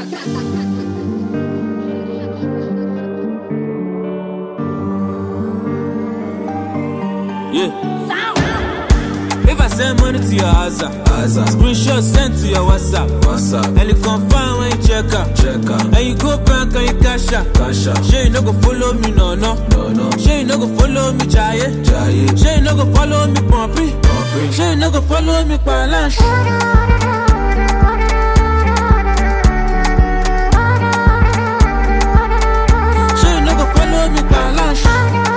Yeah. If I send money to your house, Aza, screenshot sent to your WhatsApp, WhatsApp, and you confirm when you check out, check out, and you go bank and you cash out. cash out, Sure you no go follow me, no no. no no, Sure you no go follow me, jaye. jaye, Sure you no go follow me, pumpy. pumping, Sure you no go follow me, balance. Sure you no go follow me, balance.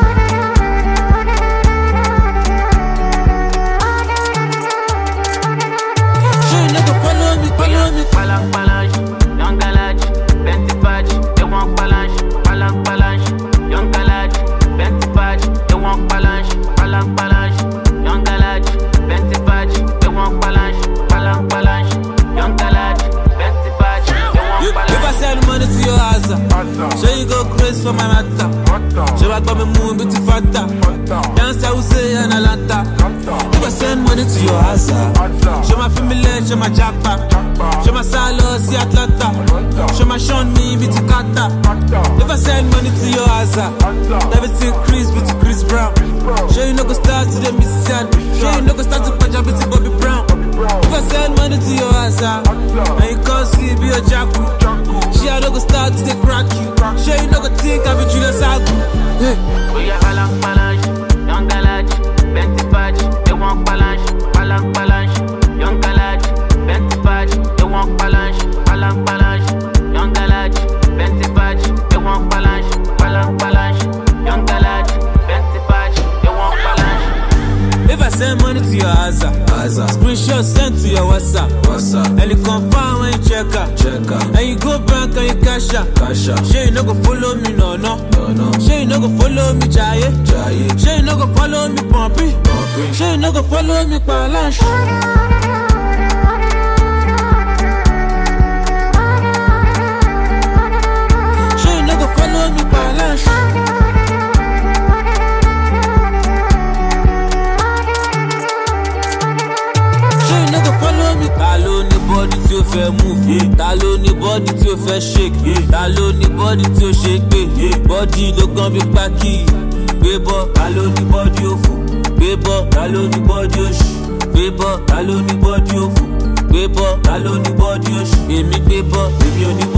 Sure you no go follow me, follow me. Palang palang, young galage, Benty fudge, they want palang, palang palang, young galage, Benty fudge, they want palang, palang palang, young galage, Benty fudge, they want palang, palang palang, young galage, Benty fudge, they You- want If I palang. send money to your house, sure you go crazy for my matter. Sure I got me moving bit faster. Dance I will say an Atlanta. If I send money to your house, show my family, show my jackpot. Show my salo, see Atlanta. Show my Sean me, bit kata. If I send money to your house, everything Chris, bit Chris Brown. Sure you no go start to the mission. Sure you no go start to punch up bit Bobby Brown. If I send money to your house, and you can't see, be a jackal. She I no go start to the crack you. Sure you no go think I be Julius Agu. Hey. We are palang palang, young galage, Benty fudge, they want palang, palang palang, young galage, Benty fudge, they want palang, palang palang, young galage, Benty fudge, they want palang, palang palang, young galage, Benty fudge, they want palang. If I send money to your house, Aza, screenshot sent to your WhatsApp, WhatsApp, and you confirm when you check out, check out, and you go bank and you cash out. cash out, Sure you no go follow me, no no. no no, Sure you no go follow me, jaye. jaye, Sure you no go follow me, pumpy. pumping, Sure you no go follow me, balance. Sure you no go follow me, balance. Sure you no go follow me. Ta ló ní bọ́dí tí ó fẹ́ move? Ta ló ní bọ́dí tí ó fẹ́ shake? Ta ló ní bọ́dí tí ó ṣe gbé? Bọ́dí ló gan bí pákí. Gbé bọ́, ta ló ní bọ́dí òfò? Gbé bọ́, ta ló ní bọ́dí òṣì? Gbé bọ́, ta ló ní bọ́dí òfò? Gbé bọ́, ta ló ní bọ́dí òṣì? Èmi gbé bọ́, èmi ò ní